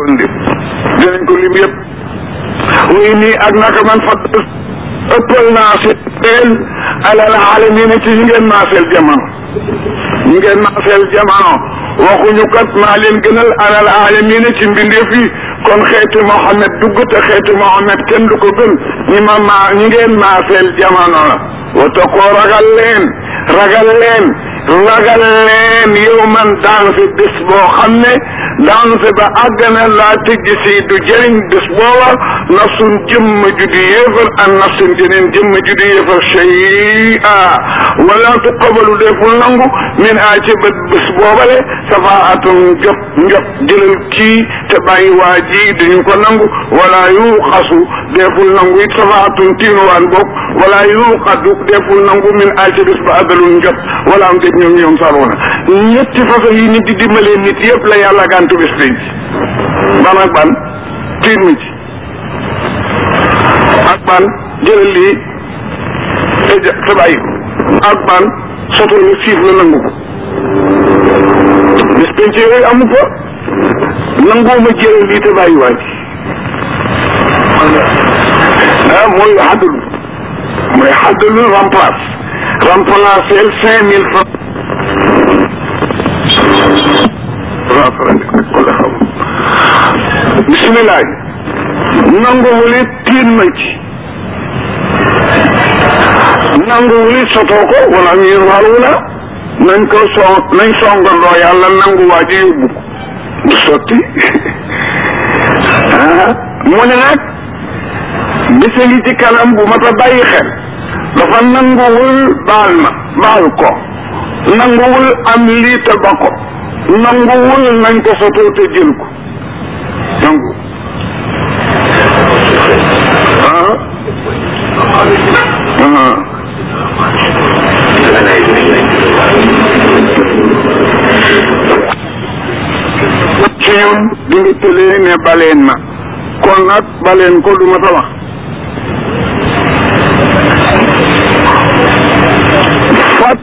lim dinañ ko lim yëpp wuy nii ak naka man fa ëppal naa si teel alal alamina ci ñi ngeen maaseel jamono ñi ngeen maaseel jamono waxuñu kat maa leen gënal alal alamina ci mbindeef yi kon xeeti Mohamed dugg te xeeti Mohamed kenn du ko gën ñi ma maa ñi ngeen maaseel jamono la wata koo ragal leen ragal leen ragal leen yow man daanse bés boo xam ne daanse ba àgg na laa tëjj si du jëriñ bés booba nafsun jëmm ju di yéefar an nafsin jeneen jëmm ju di yéefar shay'a wala tuqabalu deful nangu min a ci bët bés boobale safaatun jot njot jëlal kii te bàyyi waa ji duñu ko nangu wala yuxasu deful nangu it safaatun tiinuwaan boog wala yuxadu deful nangu min a ci bés ba àddalul njot wala am dég ñoom ñoom saroona ñetti façon yi nit di dimbalee nit yëpp la yàlla gàntu bés penc ban ak ban tiit mi ci ak ban jëlal lii te ja te bàyyi ko ak ban soto ñu siif la nangu ko bés penc yooyu amu fa nanguuma jëlal lii te bàyyi waa ji ah mooy xaddul mooy xaddul remplace remplacer cinq mille francs bisimilah nanguwul it tiin ma ci nanguwul it sotoo ko wala ñuy waru la nañ ko soo nañ songandoo yàlla nangu waa ji yóbbu ko du sotti ah mu ne nag bisa ngi ci kanam bu mat a bàyyi xel dafa nanguwul baal ma baal ko nanguwul am lii te ba ko nanguwul nañ ko sotoo te jël ko nangu ah ah ci ñun di nga tëlee ne baleen ma kon nag baleen ko du ma ta wax fat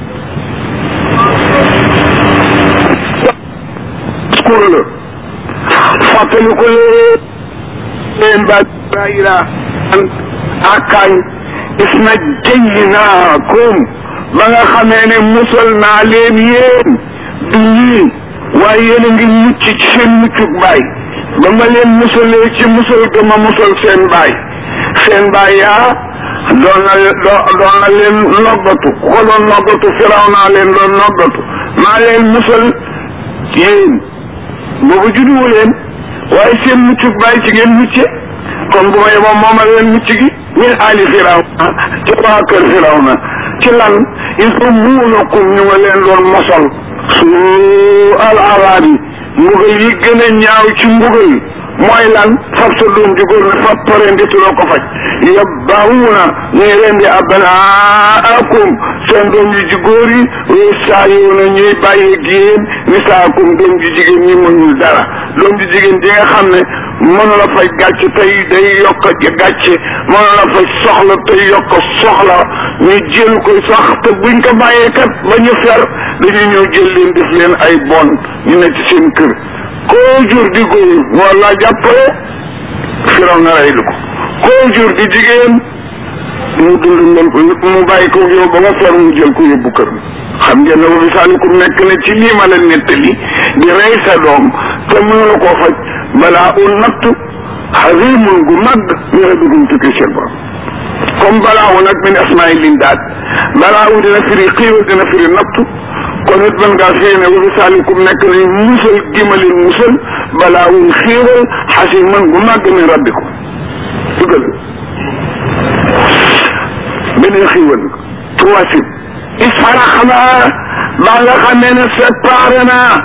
kur la fàttali ko leen ba bayira akañ is na jaynaakum ba nga xamee ne musal naa leen yéen du ñii waaye yéen a ngi mucc ci seen muccuk baay ba ma leen musalee ci musal ga ma musal seen baay seen baay yaa doon na doon na leen noggatu ku ko doon noggatu firaw naa leen doon noggatu maa leen musal yéen boobu judduwu leen waaye seen muccuk baay ci ngeen mucce kon bu ma yeboo moomal leen mucc gi min ali firaw na ci waa kër firaw na ci lan il faut muunakum ñu nga leen doon mosal su al arabi mbugal yi gën a ñaaw ci mbugal mooy lan fab sa doom ji góor ne fab pareen di tuloo ko faj yabbaawuna ñuy rendi abnaakum seen doom ji ji góor yi wéy saa yoona ñuy bàyyi géen nisaakum doom ji jigéen ñi mënul dara doom ji jigéen ji nga xam ne mënu la fay gàcc tey day yokk gàcce mënu la fay soxla tey yokk soxla ñu jël ko sax te buñ ko bàyyee kat ba ñu fer dañuy ñëw jël leen def leen ay bon ñu ne ci seen kër koo jur di góor moo la jàppale firaw na rey lu ko koo jur di jigéen mu dund mel ko mu bàyyi ko yow ba nga fer mu jël ko yóbbu kër xam ngeen ne wa misaalikum nekk na ci lii ma la nettali di rey sa doom te mënu la koo faj balaa un natt xazimun gu mag ñu rabbikum tukki seen borom comme balaa wu nag min asmaai lindaat balaa wu dina firi xiiwal dina firi natt kon it mën ngaa fii ne wa misaalikum nekk nañ musal gimalin musal balaa wun xiiwal xasiman gu mag min rabbikum dugal beneen xiiwal troisième isfaraxna ba nga xamee ne séparé naa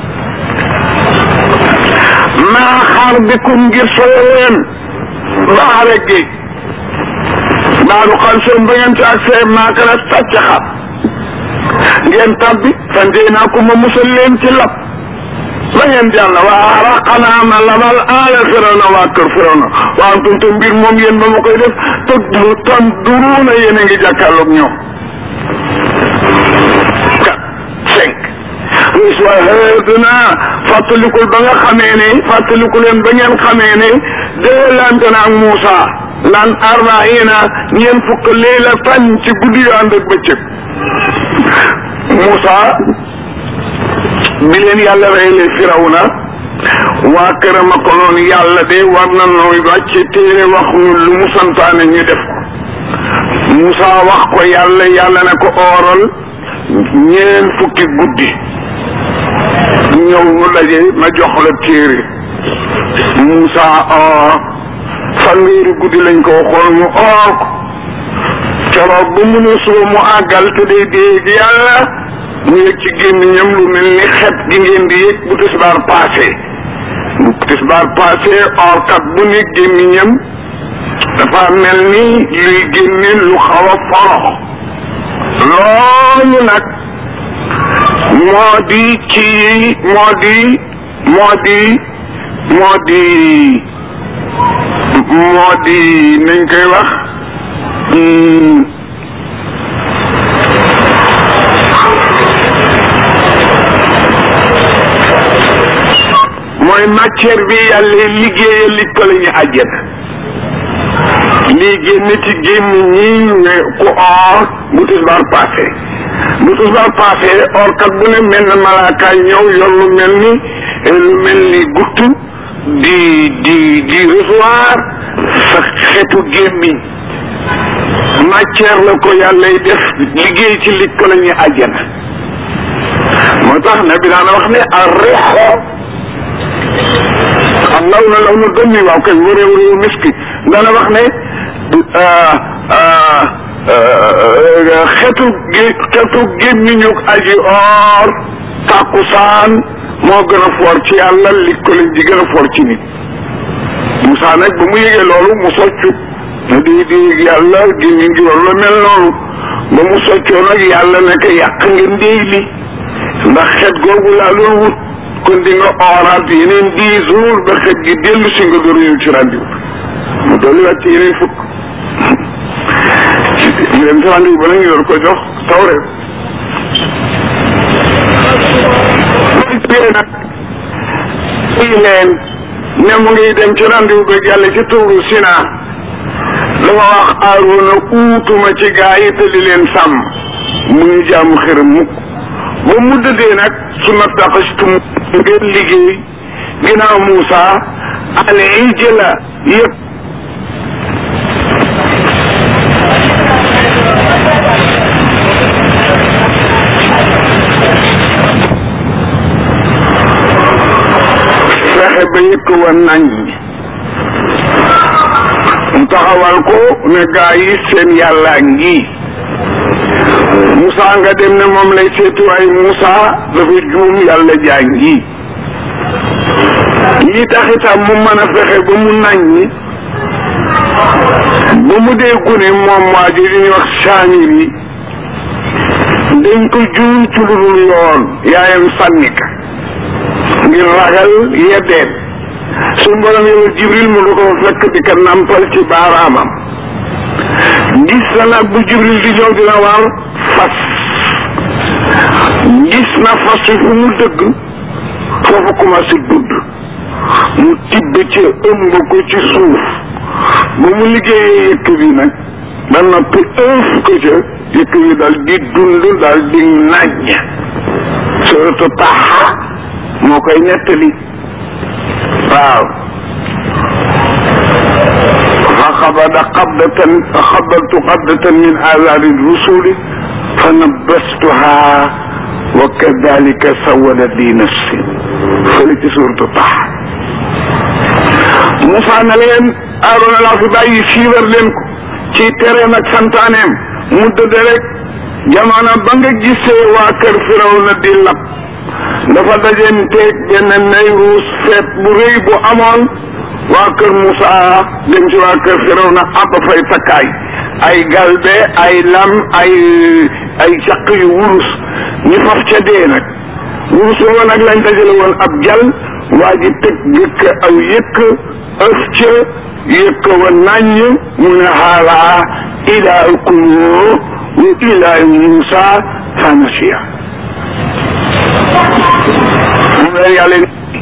maa xaar bikum ngir soyo leen baare géej baalu xam seen ba ngeen ci ak seen maakala sàcc xam ngeen tabbi fandee naa ko ma musal leen ci lab ba ngeen jàll waa raqanaa ma labal aala firawna waa kër firawna waa antum te mbir moom yéen ba ma koy def te du tan duruuna yéen a ngi jàkkaarloog ñoom quatre cinq is wa haaduna fàttalikul ba nga xamee ne fàttaliku leen ba ngeen xamee ne déelante na ak Moussa lan arbaina ñeen fukk leela tan ci guddi yu ànd ak bëccëg Moussa bi leen yàlla reylee Firawna waa këram a ko noonu yàlla de war na nooy wàcc téere wax nu lu mu santaane ñu def ko Moussa wax ko yàlla yàlla ne ko ooral ñeen fukki guddi ñëw nu daje ma jox la téere Moussa oor fanweeri guddi lañ ko waxoon mu oor ko keroog ba mu ne suba mu àggal te day dégg yàlla mu yëg ci gémmiñam lu mel ni xet gi ngeen di yëg bu tisbaar passé bu tisbaar passé orkat bu ne gémmiñam dafa mel ni luy génne lu xaw a forox loolu nag moo di ci moo di moo di moo di moo di nañ koy wax mooy matière bi yàlla liggéeyal li ko la ñu àjjana lii génn ci gémmiñ ñi ne ku or bu tisbaar passé bu tisbaar passé or kat bu ne mel na malaaka ñëw yor lu mel ni lu mel ni gutt di di di recevoir sa xetu gémmiñ matière la ko yàllay def liggéey ci li ko la ñu àjjana moo tax na bi daana wax ne ar rexo am law na law na doon ni waaw kay wëréew réew miski dana wax ne xetu gi xetu gémmiñu aji or tàkkusaan moo gën a foor ci yàlla li ko lañ di gën a foor ci nit Moussa nag ba mu yëgee loolu mu soccu na di di yàlla gémmiñ gi war la mel noonu ba mu soccoo nag yàlla ne ko yàq ngeen déy li ndax xet googu laa doon wut kon di nga oraat yeneen dix jours ba xet gi dellu si nga door ñëw ci rendez-vous mu dolli waat ci yeneen fukk ñu dem ci rendez-vous ba nag ñu door ko jox tawre pire nag i leen ne mu ngi dem ci rendez-vous ba yàlla ci tuuru Sina dafa wax Aaruna uutuma ci gaa yi te di leen sàmm mu ñu jàmm xëram mukk ba mu dëddee nag su ma taxastum ngeen liggéey ginnaaw Moussa ale yi jëla yëpp fexe ba yëkk wa nañ mu taxawal ko ne gaa yi seen yàlla ngi Moussa nga dem ne moom lay seetu waaye Moussa dafa juum yàlla jaa ngi yi tax itam mu mën a fexe ba mu naññi ba mu dee gune moom waa ji ñuy wax saamir yi dañ ko juum ci lu dul yoon yaayam sànni ka ngir ragal yeddeen suñ borom yow jibril mu du ko fekk di ka nampal ci baaraamam gis na nag bu jibril di ñëw dina war fas gis na fas wi fu mu dëgg foofu commencé dudd mu tibb ci ëmb ko ci suuf ba mu liggéeyee yëkk bi nag ba noppi ëf ko ca yëkk bi dal di dund dal di naññ suratu taxa moo koy nettali waaw fa xabada qabdatan fa xabaltu qabdatan min azaari rusuli fa nabbastuha wa kadalika sawalat li nafsi fële ci suuratu taxa Moussa na leen Aarona laa fi bàyyi siiwar leen ko ci tereem ak santaaneem mu dëdd rek jamono ba nga gisee waa kër Firawna di lab dafa dajenteeg benn Nayruus feet bu rëy bu amoon waa kër Moussa dem ci waa kër Firawna ab fay takkaay ay galbe ay lam ay ay caq yu wurus ñu faf ca dee nag wurus woo nag lañ dajale woon ab jal waa ji tëg yëkk aw yëkk ëf ca yëkk wa naññ mu ne xaalaa ilaahukum wa ilaahu Muusa fa nasiya moom leen yàlla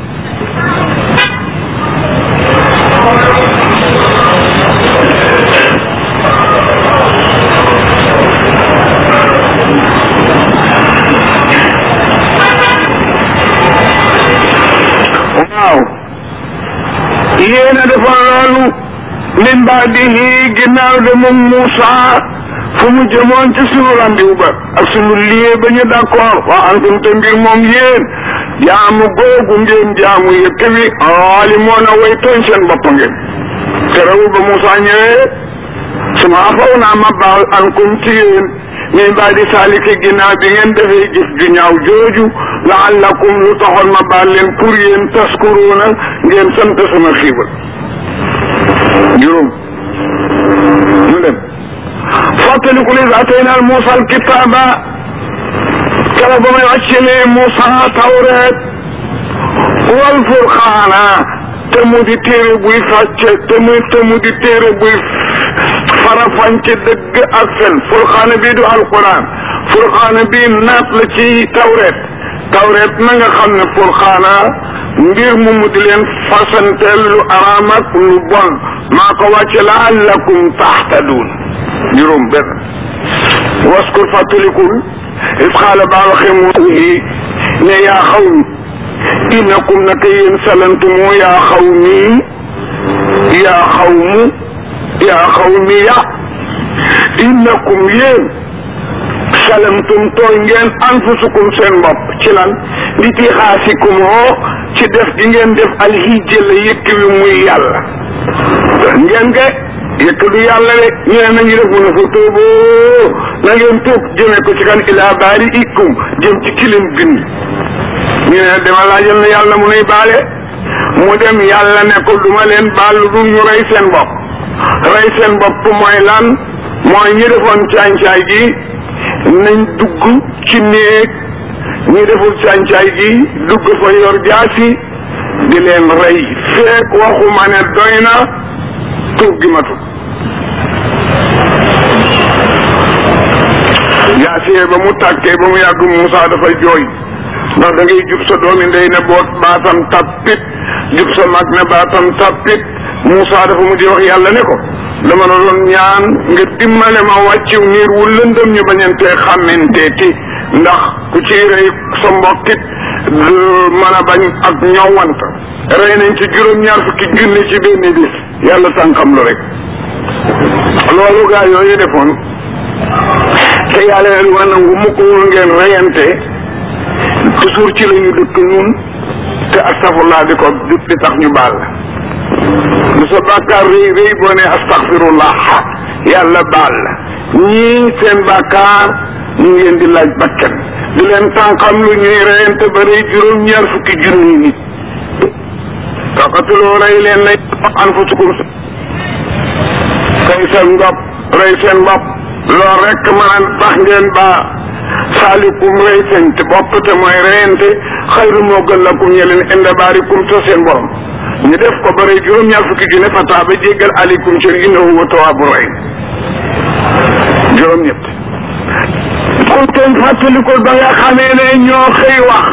waaw yéena defoon loolu min baadihi ginnaaw de moom Moussa fu mu jëmoon ci sunu randiw ba ak sunu lié ba ñu d'accord waa antum te mbir moom yéen jaamu googu ngeen jaamu yëkk wi aali moo na way tooñ seen bopp ngeen terewul ba Moussa ñëwee suma afaw naa ma baal ankum ci yéen min baadi saalike ginnaaw bi ngeen defee jëf ju ñaaw jooju laallakum lu taxoon ma baal leen pour yéen taskuruuna ngeen sant sama xiibal juróom ñu dem fàttaliku lis atayna Muusa alkitaaba kala ba may wàccelee Muusa tawreet wal furqaana te mu di téere buy fàcce te mu te mu di téere buy farafànce dëgg ak fen furqaana bii du alquran furqaana bii naat la ci tawreet tawreet na nga xam ne furqaana mbir mu mu di leen fasanteel lu araam ak lu bon maa ko wàcce laallakum taxtaduun juróom benn waskur fàttalikul is xaala baa waxee mu yi ne yaa xaw mi innakum naka yéen salantumu yaa xaw mi yaa xaw mu yaa xaw mi ya innakum yéen salamtum tooy ngeen anfusukum seen bopp ci lan li ti xaasikum hoo ci def gi ngeen def alhijja la yëkk wi muy yàlla ngeen ge yëkk du yàlla de ñu ne nañu def mu ne fa tuuboo na ngeen tuub jëmee ko ci kan ilaa baari ikum jëm ci kilim bind ñu ne dama laajal na yàlla mu nuy baale mu dem yàlla ne ko duma leen baal lu dul ñu rey seen bopp rey seen bopp mooy lan mooy ñi defoon càncaay gi nañ dugg ci néeg ñi deful càncaay gi dugg fa yor jaasi di leen rey feek waxuma ne doy na tuub gi matul jaasiyee ba mu tàkkee ba mu yàgg Moussa dafa jooy ndax da ngay jub sa doomi ndey ne boot baatam tappit jub sa mag ne baatam tappit Moussa dafa mujj wax yàlla ne ko dama la doon ñaan nga dimbale ma wàcciw niir wu lëndëm ñu bañantee xàmmenteeti ndax ku ci rey sa mbokkit mën a bañ ak ñowant rey nañ ci juróom-ñaar fukki junni ci benn bis yàlla sànqam lu rek loolu gaa yooyu defoon te yàlla ne duma nangu mukk ngeen reyante toujours ci la ñu dëkk ñun te astafurlaa di ko di tax ñu baal la lu sa bàkkaar rëy rëy boo ne astaxfirullah yàlla baal la ñii seen bàkkaar ñu ngeen di laaj bakkan di leen tànqam lu ñuy reyante ba rëy juróom-ñaar fukki junni nit taqatuloo rey leen lay anfusukum rey seen bopp rey seen bopp loolu rek mën a tax ngeen ba saalikum rey seen te bopp te mooy reyante xayru moo gën lakum ñeleen inda baarikum sa seen borom ñu def ko bare juróom-ñaar fukki junne fa taaba jéggal alikum ci innahu wa tawaabu rahim juróom-ñett kon teen fàttalikul ba nga xamee ne ñoo xëy wax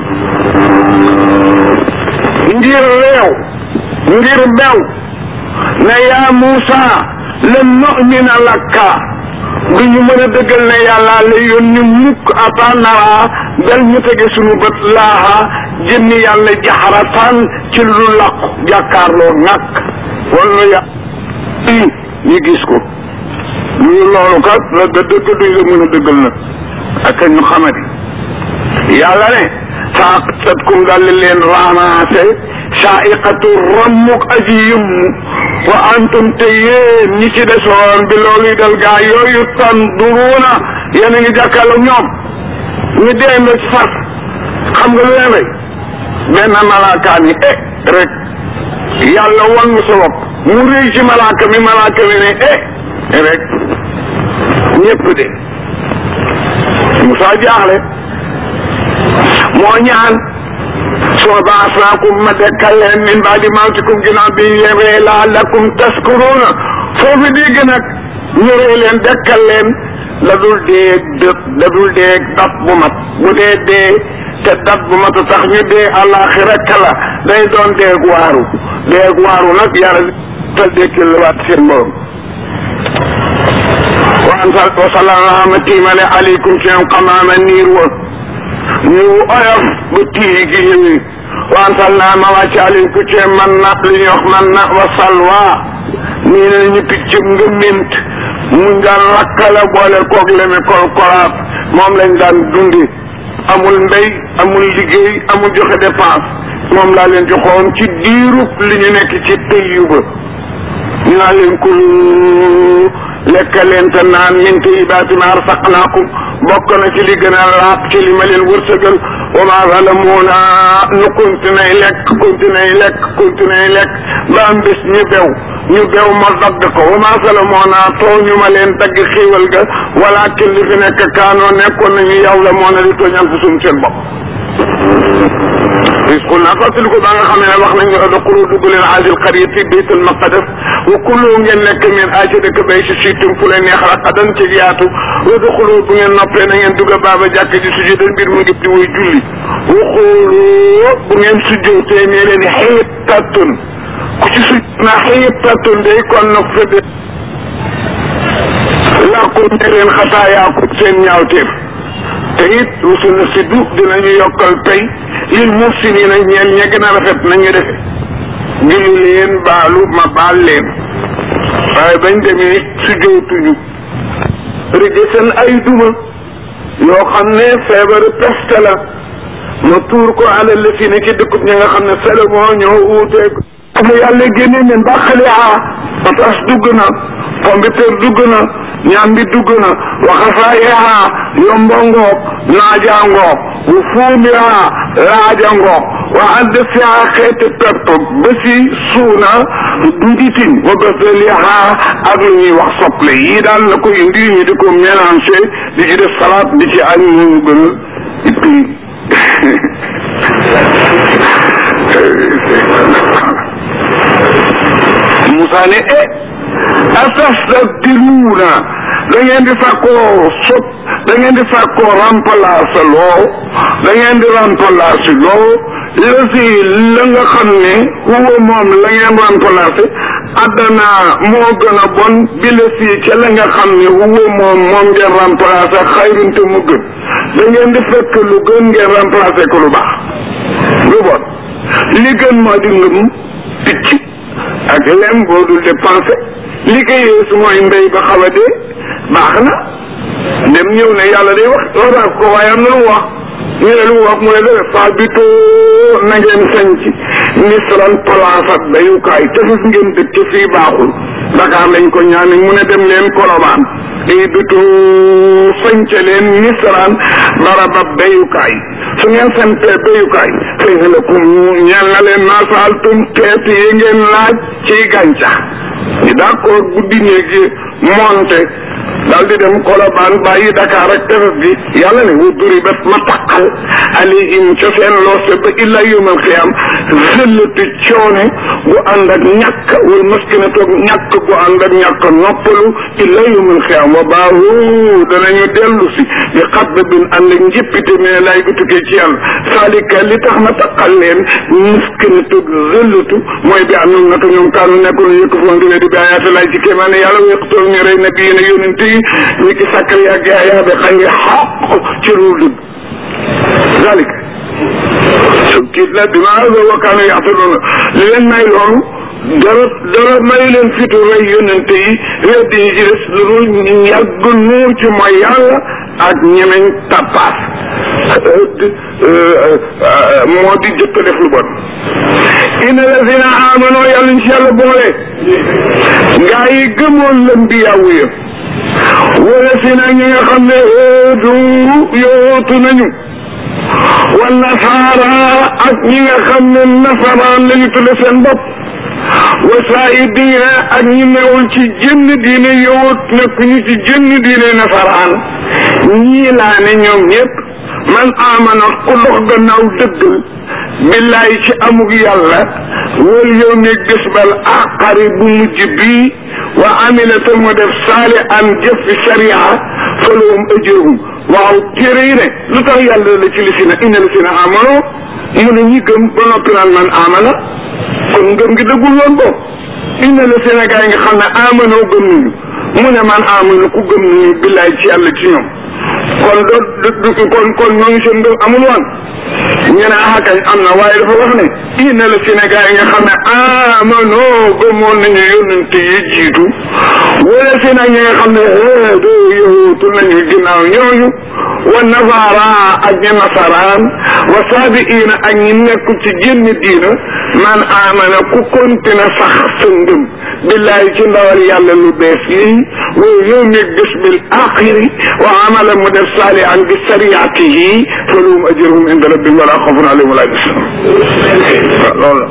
ngir réew ngir bew ne yaa Muusa lan nu'mina lakka du ñu mën a dëggal ne yàlla la yónni mukk ata nara bel ñu tege sunu bët laaha jëmmi yàlla jaxaratan ci lu làqu jàkkaarloo nàkk wala ya ñu gis ko ñu loolu kat la da dëgg duñ la mën a dëggal nag ak ñu xamati yàlla ne saaqatkum dal leen raamaase saaiqatu rammuk aji yëmmu wa antum te yéen ñi ci desoon bi loolu yi dal gaa yooyu tanduruuna yéen a ngi jàkkaarloo ñoom ñu deendoo ci fas xam nga lu leen rey benn malaaka ni eh rek yàlla wan mu sa bopp mu réy ci malaaka mi malaaka mi ne eh rek ñëpp de Musa jaaxle moo ñaan soo baasnaakum ma dekkal leen min baadi mawtikum ginnaaw bi leen ree laallakum taskuruuna foofu dégg nag ñu ree leen dekkal leen la dul dee dë la dul dee daf bu mat bu dee dee te dat bu mat a tax ñu dee àllaaxira kala day doon deeg waaru deeg waaru nag yàlla tal dekkil la waat seen borom wansal wasalaama tiimale aleykum ci ñoom xamaama niir wa ñu oyof ba tii gi ñëwi wansal naa ma wàcc aleykum ci man na li ñuy wax man na wa salwa nii ne ñu picc nga mint muñ daan lakkale boole koog leme kolkolaat moom lañ daan dundi amul mbéy amul liggéey amul joxe dépense moom laa leen joxoon ci diirub li ñu nekk ci tëyyu ba ñu naa leen kul lekk leen te naan min tayyibaati maa razaqnaakum bokk na ci li gën a laab ci li ma leen wërsëgal wa maa zalamuuna nu continué lekk continué lekk continué lekk ba am bés ñu bew ñu bew ma dagg ko wa maa zalamuuna tooñu ma leen dagg xiiwal ga walaakin li fi nekk kaanoo nekkoon nañu yàlla moo na di tooñ anfusum seen bopp risqul naa fàttali ko ba nga xam ne wax nañu udxulu dugg leen haazihil qaryati baytul maqdis wa kulu ngeen lekk min aaci dëkk bay si siitum fu leen neex raqadan ci yaatu udxulu bu ngeen noppee na ngeen dugg baaba jàkk ji sujudan mbir mu ngi di woy julli wa xoolu bu ngeen sujjootee nee leen xiitatun ku ci suj na xiitatun day kon nag fëdde làkkum ne leen xataayaakum seen ñaawteef te it wusu na siddu dinañu yokkal tey lil muhsinina ñeel ña gën a rafet nañu defe julli leen baalu ma baal leen waaye bañ demee su jootuñu rëje seen ay duma yoo xam ne feebaru peste la ma tuur ko alal la fi ne ci dëkkub ñi nga xam ne Salomon ñoo uuteeg mu yàlla génne ne mbaqali a patas dugg na pombiteer dugg na ñambi dugg na waxasaayiha yombo ngoog naaja ngoog wu fuumiha laaja ngoog wa add fiha xeeti pepp ba si suuna njitin wa basaliha ak lu ñuy wax soble yii daal la ko indi ñu di ko mélangé di ci def salade di ci añ ñu gën a ippi Moussa ne e atastabdiluuna da ngeen di fàkkoo sop da ngeen di fàkkoo remplacer loo da ngeen di remplacer loo la si la nga xam ne huwa moom la ngeen remplacer addana moo gën a bon bi la si ca la nga xam ne huwa moom moom ngeen remplacer xayrun te mu gën da ngeen di fekk lu gën ngeen remplacer ko lu baax lu bon li gën moo di ngëm picc ak lem boo dul dépensé li ko yées mooy mbéy ba xaw a dee baax na dem ñëw ne yàlla day wax wax ko waaye am na lu mu wax ñu ne lu mu wax mu ne dara faa bitoo na ngeen sañ ci misran place ak bayukaay tefes ngeen dëkk fii baaxul Dakar lañ ko ñaane mu ne dem leen Kolobaan day bitoo sañce leen misran barabab bayukaay su ngeen santee bayukaay xëy na ko ñeel na leen naasaaltum teet yi ngeen laaj ciy gàncax ñu d'accord guddi néeg yi monte daal di dem Kolobaan bàyyi Dakar ak tefes bi yàlla ne wu duri bat ma taqal alayhim ca seen loose ba illa yawmal qiyaam zëllati coone gu ànd ak ñàkk wal maskina toog ñàkk gu ànd ak ñàkk noppalu illa yawmal qiyaam wa baahu danañu dellu si bi xadd bin ànd ak njëppite mais lay gu tukkee ci yàlla saalika li tax ma taqal leen maskina toog zëllatu mooy bi am naka ñoom kaanu nekkul yëkk foon di di bi ayaati lay ci kéemaane yàlla wéqtool ñu rey nabi yi ne yónente yi ñi ki sakkar yàgg yaa bi xëy xaq ci lu dëgg zalika kiit la bi ma wa kaanu yaxtadoona li leen may loolu dara dara may leen fitu rey yónente yi weddi yi ci des lu dul yàgg nuur ci mooy yàlla ak ñemeñ tappaas moo di jëkk def lu bon inna lazina amano yàlla ñu ci yàlla boole gaa yi gëmoon leen bi yàwu ya wala si na ñi nga xam ne du yootu nañu wa nasaara ak ñi nga xam ne nasaraan lañu tudde seen bopp wa saayidiina ak ñi newul ci jënn diine yowoot nekk ñu ci jënn diine nasaraan ñii laa ne ñoom ñëpp man amana ku dox gannaaw dëggal billaay ci amug yàlla wal yow ne gis bal aqari bu mujj bii wa amila te mu def saali an jëf fi sharia falahum ajruhum waaw téere yi ne lu tax yàlla la ci li si na inna li si na amano mu ne ñi gëm ba noppi naan man amana kon ngëm gi dëggul woon boobu inna la Sénégal yi nga xam ne amano gëm nañu mu ne man amana ku gëm nañu billaay ci yàlla ci ñoom kon doo kon kon ñooñu seen ngëm amul woon ñu ne ah kañ am na waaye dafa wax ne inna la Sénégal yi nga xam ne amano gëmoon nañu yónnante yi jiitu wala si nag ñi nga xam ne do yowutu nañu ginnaaw ñooñu wa nasaara ak ñi nasaraan wa saabiina ak ñi nekk ci génn diina man amana ku continue sax sa ngëm billahi ci ndawal yàlla lu bees lii wa yawmi bis bil axiri wa amala mu def saalihan bi sariatihi fa lahum ajruhum inda rabbihim wala xawfun alayhim wala yahzanun loolu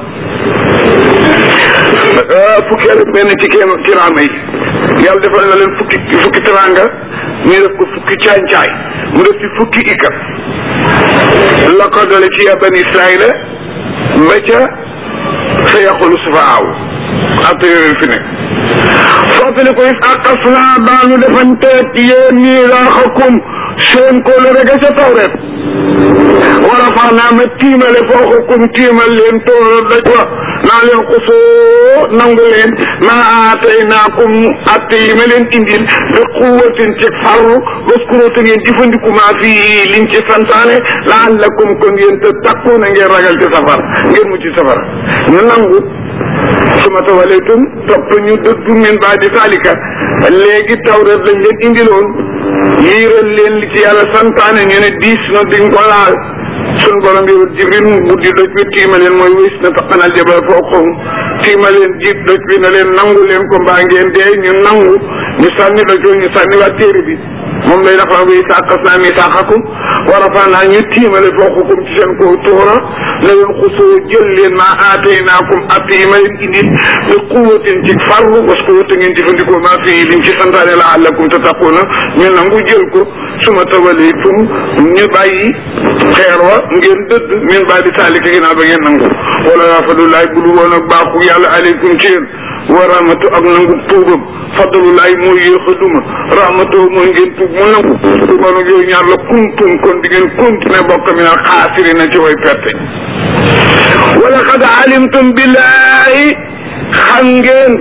la fukki ak benn ci kéem kiraama yi yàlla defal na leen fukki fukki teranga ñu def ko fukki caay-caay mu def ci fukki ikat la ko dale ci ya bani israila ba ca sa yaqulu sufaaw atte yooyu fi nekk fàttali ko is aqas naa baa nu defanteet yéen ñii raaxakum seen ko lu rek ca tawret wala faa naa ma tiimale fooxakum tiimal leen tooro daj wa naa leen xusoo nangu leen maa aataynaakum atte yi ma leen indil bi quwwatin ci farlu waskuru te ngeen jëfandiku maa fi liñ ci santaane laallakum kon yéen te takku na ngeen ragal ci safar ngeen mu ci safara ñu nangu suma tawalaytum topp ñu dëddu min baadi zalika léegi tawret lañ leen indiloon liiral leen li ci yàlla santaane ñu ne diis na duñ ko laal sun borom bi jibril mu buddi doj bi tiima leen mooy wis na taqanal jabal fawqahum tiima leen jiit doj bi na leen nangu leen ko mbaa ngeen dee ñu nangu ñu sànni doj ñu sànni waa téere bi moom lay dafa bi sàqas naa misaaxakum wa rafa'naa ñu tiimale fawqakum ci seen kaw tuura la leen xusoo jël leen maa aataynaakum at yi ma leen indil bi quwwatin ci farlu parce que wata ngeen jëfandikoo maa fi liñ ci santaane la'allakum tattaquuna ñu nangu jël ko suma tawallaytum ñu bàyyi xeer wa ngeen dëdd min baadi saalika ginnaaw ba ngeen nangu wala yaa fadlullahi bu dul woon ak baaxu yàlla aleykum ci yéen wa rahmatu ak nangu tuubam fadlullahi mooy yéex a duma rahmatu mooy ngeen tuub mu nangu tuuba nag yooyu ñaar la kuntum kon di ngeen continuer bokk mi nag xaasirina ci way perte wala qad alimtum billahi xam ngeen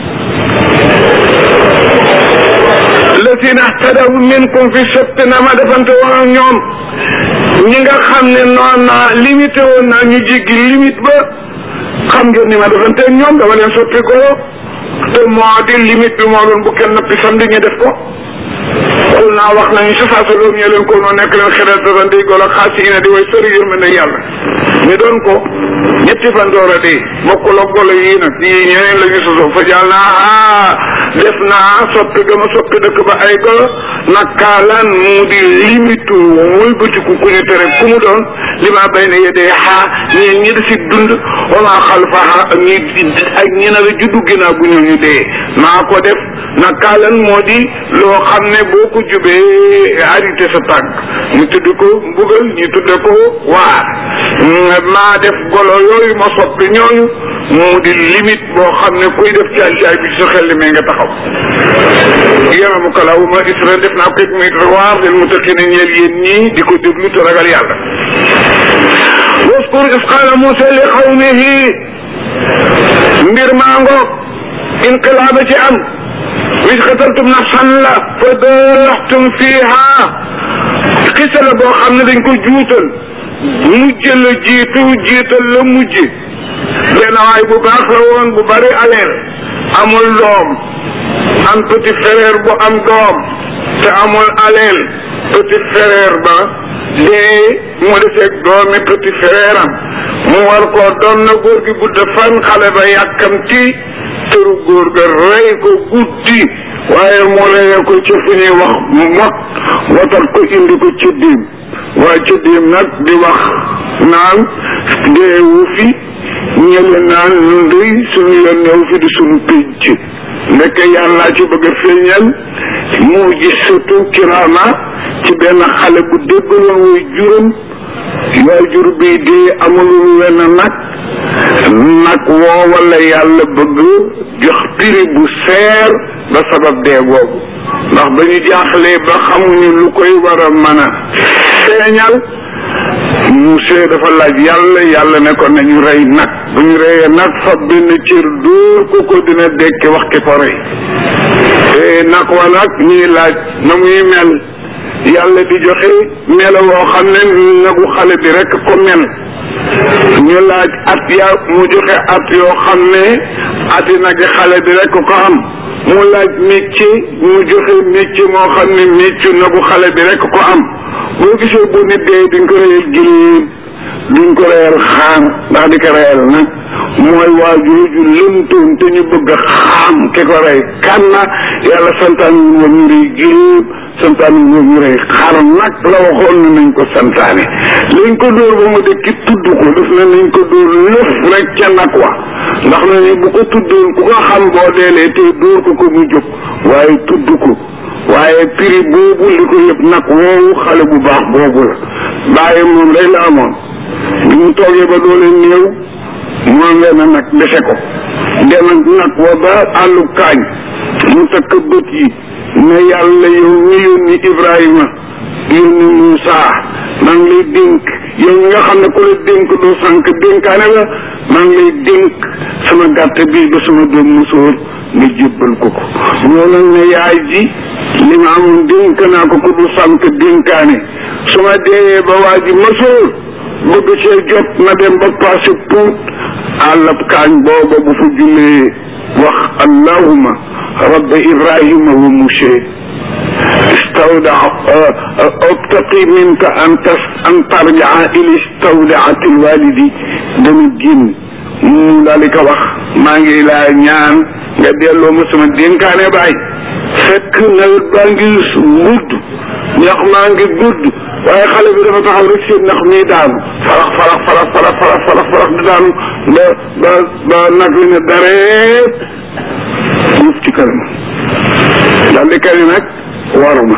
lazina htadaw minkum fi sabt na ma defante woon ak ñoom ñi nga xam ne noon naa limité woon naa ñu jéggi limite ba xam ngeen ni ma defante ñoom dama leen soppi golo te moo di limite bi moo doon bu kenn nappi samedi ñu def ko xul naa wax nañu sa saa sa loolu ñu leen ko noo nekk leen xelal dafa ndey golo xaas yi ne di way sori yërmande yàlla ñu doon ko ñetti fan door a dee bokkul ak golo yii nag yii ñeneen la ñu sosoo fa jàll naa ah def naa soppi gama soppi dëkk ba ay golo nakaalaan mu di limitu wëlbatiku ku ñu tere ku mu doon li maa bay na yedee xaa ñii ñi di si dund wama xalfaha ak ñi ak ñi na la juddu ginnaaw bu ñooñu dee maa ko def nakaalan moo di loo xam ne boo ko jubee arrêté sa tànk ñu tudd ko mbugal ñu tudde ko waar maa def golo yooyu ma soppi ñooñu mu di limite boo xam ne kuy def caay caay bi sa xel li may nga taxaw yaramu kalaawu ma Israël def naa ko muy waar leen mu tëkki ne ñeel yéen ñii di ko déglu te ragal yàlla waskur is qaala Muusa li qawmihi mbir maa ngoog inqilaaba ci am wis qataltum nafsan la fa daraxtum fiiha xisa la boo xam ne dañ ko juutal mujj la jiitu jiital la mujj benn waay bu baax la woon bu bari aleel amul doom am petit frère bu am doom te amul aleel petit frère ba dee mu defeeg doomi petit frère am mu war koo doon na góor gi gudd fan xale ba yàkkamti tëru góor ga rey ko guddi waaye mu reye ko ci fu ñuy wax mot watat ko indi ko ci diim waaye ci diim nag di wax naan deewu fi ñële naan ñun dey suñu yoon ñëw fi di suñu pénc ndekk yàlla ci bëgg a feeñal mu gis surtout kiraama ci benn xale bu déggaloon way juróom waay jur bi dee amulul wenn nag nag woowa la yàlla bëgg jox prix bu seer ba sabab dee googu ndax ba ñu jaaxlee ba xamuñu lu koy war a mën a feeñal Moussa dafa laaj yàlla yàlla ne ko nañu rey nag bu ñu reyee nag fa benn cër dóor ko ko dina dekki wax ki ko rey te nag wa nag ñuy laaj na muy mel yàlla di joxe melo woo xam ne nagu xale bi rek ko mel ñu laaj at ya mu joxe at yoo xam ne ati nagi xale bi rek ko am mu laaj métier mu joxe métier moo xam ne métier nagu xale bi rek ko am boo gisee bu nit dee duñ ko reyal giléem duñ ko reyal xaam ndax di ko reyal nag mooy waa jooju lëntoon te ñu bëgg a xaam ki ko rey kan na yàlla santaan ñu woon ñu rey giléem santaane ñu ñu rey xar nag la waxoon ne nañ ko santaane lañ ko dóor ba mu dëkki tudd ko def na nañ ko dóor lëf rek ca nag wa ndax na ni bu ko tuddoon ku ko xam boo deelee te dóor ko ko mu jóg waaye tudd ko waaye prix boobu li ko yëpp nag woowu xale bu baax boobu la bàyyi moom rek la amoon bi mu toogee ba doole néew moom leen a nag dese ko dem nag wa ba àllu kaañ mu takk bët yi ne yàlla yow ñu yónni Ibrahima yónni Moussa maa ngi lay dénk yow ñi nga xam ne ku la dénk doo sànq dénkaane la maa ngi lay dénk sama gàtt bii ba sama doom musóor nga jébbal ko ko ñoo nag ne yaay ji li ma amoon dénk naa ko ko du sànq dénkaane su ma deeyee ba waa ji musóor bëgg see jot na dem ba passé puut àllab kaañ booba bu fa jullee wax allahuma rabba ibrahima wa mushe istawda obtaqi minka an tas an tarjaa ila istawdaati lwalidi dana génn mu daal di ko wax maa ngi laa ñaan nga delloo ma sama dénkaane baay fekk nawet baa ngi gudd ñax maa ngi gudd waaye xale bi dafa taxaw rek seen ndax mi daanu farax farax farax farax farax farax farax di daanu ba ba ba nag li ne dareet suuf ci kanam daal di kari nag waruma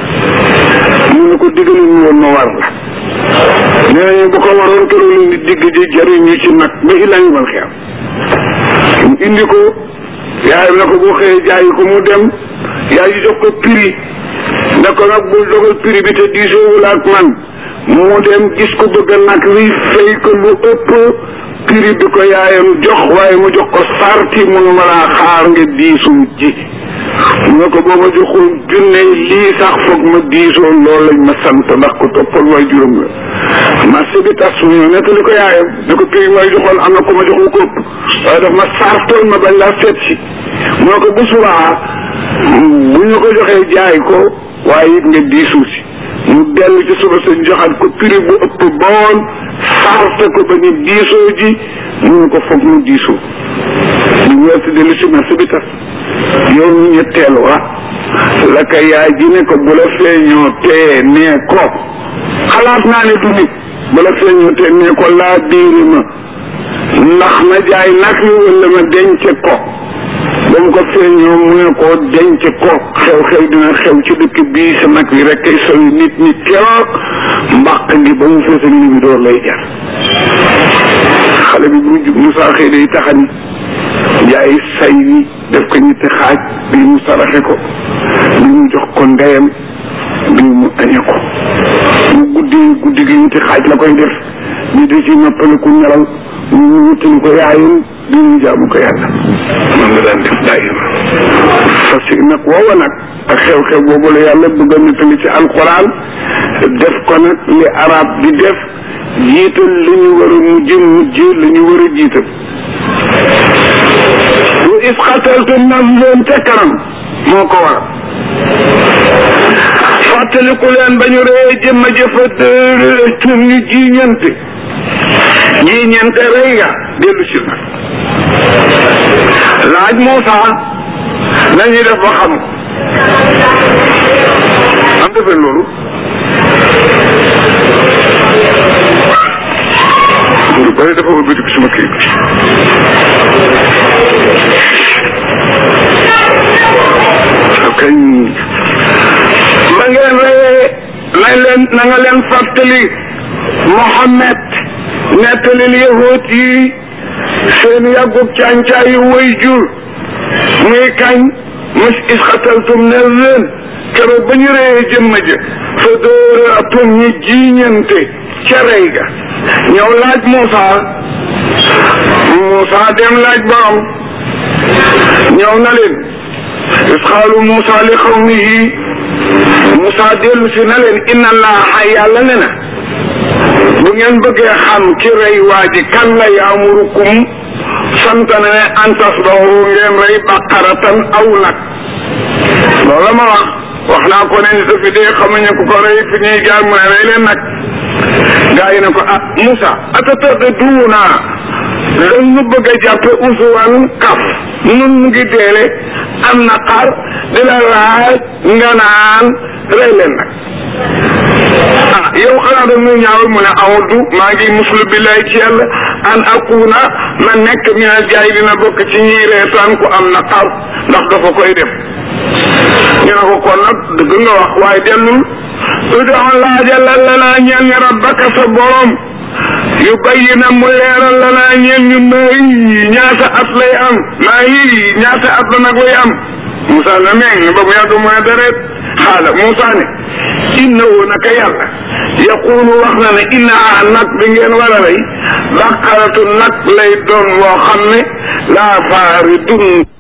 mu ne ko diggalu ñu woon ma war la nee nañu bu ko waroon keroog leen di digg di jariñu ci nag ba illaa ñu mal xeam mu indi ko yaayam ne ko boo xëyee jaayi ko mu dem yaay ji jox ko prix ne ko nag bul dogal prix bi te diisoowul ak man mu dem gis ko bëgg nag wi fay ko lu ëpp prix bi ko yaayam jox waaye mu jox ko sarti munu ma laa xaar nga diisu ji mu ne ko boo ma joxul junne lii sax foog ma diisoo loolu lañ ma sant ndax ko toppal waay juróom la marché bi tas mu ñëw nettali ko yaayam ne ko prix may joxoon am na ko ma joxul ko ëpp waaye daf ma sartoon ma bañ laa seet si mu ne ko bu subaa bu ñu ko joxee jaay ko waaye it nga diisu si mu dellu ci suba sa joxaat ko prix bu ëpp boon sarte ko ba ñu diisoo ji mu ne ko foog mu diisoo ñu weesu dellu si marché bi tas yow ñu ñetteel wa la ka yaay ji ne ko bu la feeñoo tee nee ko xalaat naa ne du nit bu la feeñoo tee nee ko laa biiri ma ndax ma jaay nag wi wala ma denc ko ba mu ko feeñoo mu ne ko denc ko xew-xew dina xew ci dëkk bii sa nag wi rek kay sowi nit nit keroog mbaq gi ba mu fees ak li door lay jar xale bi bu jub Moussa xëy day taxani jaay say wi def ko ñetti xaaj bii mu saraxe ko bii mu jox ko ndeyam bii mu añe ko mu guddi guddi gi ñetti xaaj la koy def bii da ci noppaliku nelaw ñu wutali ko yaayam bii mu jaamu ko yàlla moom la daan def daayima parce que nag woowa nag ak xew-xew boobu la yàlla bëgg a nettali ci alquran def ko nag li arab di def jiital li ñu war a mujj mujj li ñu war a jiital wa is xataltum nafsan ca kanam moo ko war fàttaliku leen ba ñu ree jëmma jëfa tum ñu jiiñante jiiñante rey nga dellu si nag laaj Moussa nañuy def ba xam am defee loolu lu bëri dafa bëgg ci suma kii kañ ma ngeen reyee nañ leen na nga leen fàttali Mohammed nettalil yahuut yi seen yàggub càncaayu way jur muy kañ mus isxataltum ne leen keroog ba ñu reyee jëmma ja fa dóoraatum ñi jiiñante ca rey ga ñëw laaj Moussa Moussa dem laaj borom ñëw na leen isxaalu Moussa li xawmihi Moussa dellu si na leen inna allaha yàlla ne na bu ngeen bëggee xam ki rey waa ji kan la yaamurukum sant na ne an tasbahu ngeen rey baqaratan aw nag loolu la ma wax wax naa ko ne ni sa fi dee xamuñu ku ko rey fi ñuy jaar mu ne rey leen nag gaa yi ne ko ah Moussa atatata duuna lan nu bëgg a jàppe usuwan kaf nun mu ngi deele am na xar di la laaj nga naan rey leen nag ah yow xanaa da muy ñaawal mu ne awdu maa ngi muslu billahi ci yàlla an akuna ma nekk minal jaay dina bokk ci ñiy reetaan ku am na xar ndax dafa koy def ñu ne ko kon nag dëgg nga wax waaye dellul udoon laajal la naa ñeel ñu rabbaka sa borom yu bayyi na mu leeral la naa ñeel ñu maa yi ñaata at lay am maa yi ñaata at la nag lay am Moussa na meeng ba mu yàgg mu ne deret xaala Moussa ne innahu naka yàlla yaqulu wax na ne innaha nag bi ngeen war a rey baqaratu nag lay doon loo xam ne laa faaridun